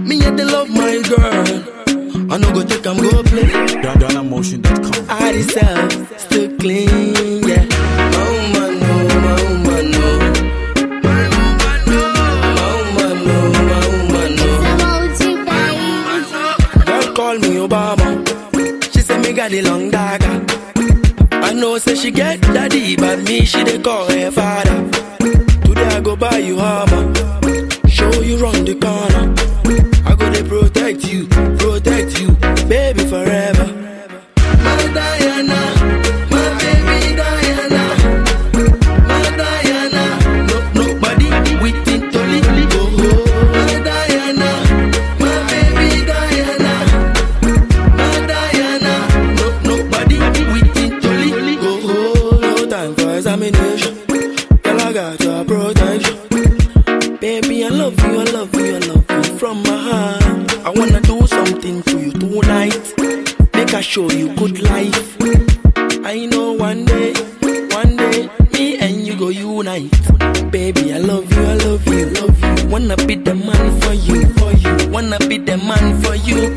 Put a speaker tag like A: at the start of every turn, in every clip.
A: Me yet they love my girl. I no go take am go play.
B: GhanaMotion.com.
A: I myself still clean, yeah. My woman, no, my woman, no. My woman, no. My woman, no, my woman, no. Girl call me Obama. She say me got the long dagger. I know say she get daddy, but me she dey call her father. Today I go buy you armor, show you round the corner. I go dey protect you, protect you, baby forever. My Diana, my baby Diana, my Diana. No nobody within to leave go. My Diana, my baby Diana. My Diana, no nobody within to leave go. No time for examination. Girl, I got your protection. Baby, I love you, I love you, I love you from my heart. I wanna do something to you tonight. Make I show you good life. I know one day, one day, me and you go unite. Baby, I love you, I love you, love you. Wanna be the man for you, for you. Wanna be the man for you.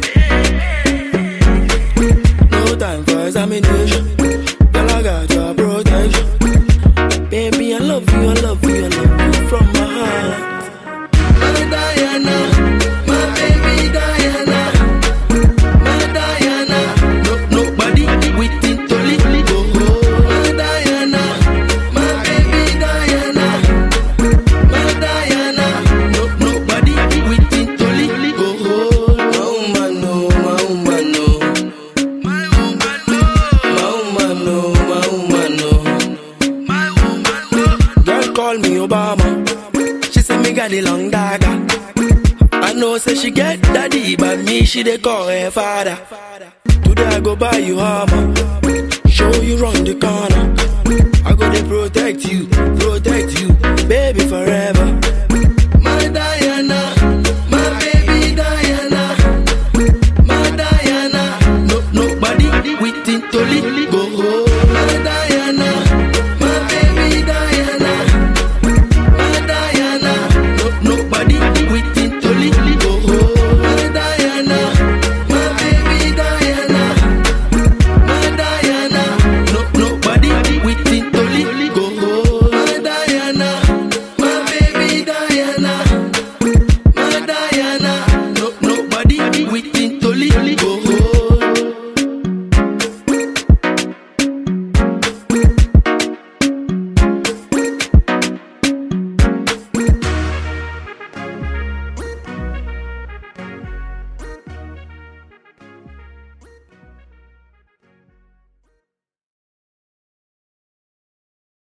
A: No time for examination. Girl, I got your protection. Baby, I love you, I love you, I love you from my heart. My Diana, my baby Diana, my Diana. No nobody within to leave go. My Diana, my baby Diana, my Diana. No nobody within to leave go. My woman, no, my woman, no. My woman, no. My woman, no, my woman, no. My woman, no. Girl call me Obama. She say me got the long dagger. I know say she get daddy, but me she dey call her father. Today I go buy you armor, show you round the corner. I go dey protect you, protect you, baby forever. My Diana, my baby Diana. My Diana, no nobody within to leave go. My Diana, my baby Diana, my Diana, no nobody within to leave go. My Diana, my baby Diana, my Diana, no nobody within to leave go. My Diana, my baby Diana, my Diana,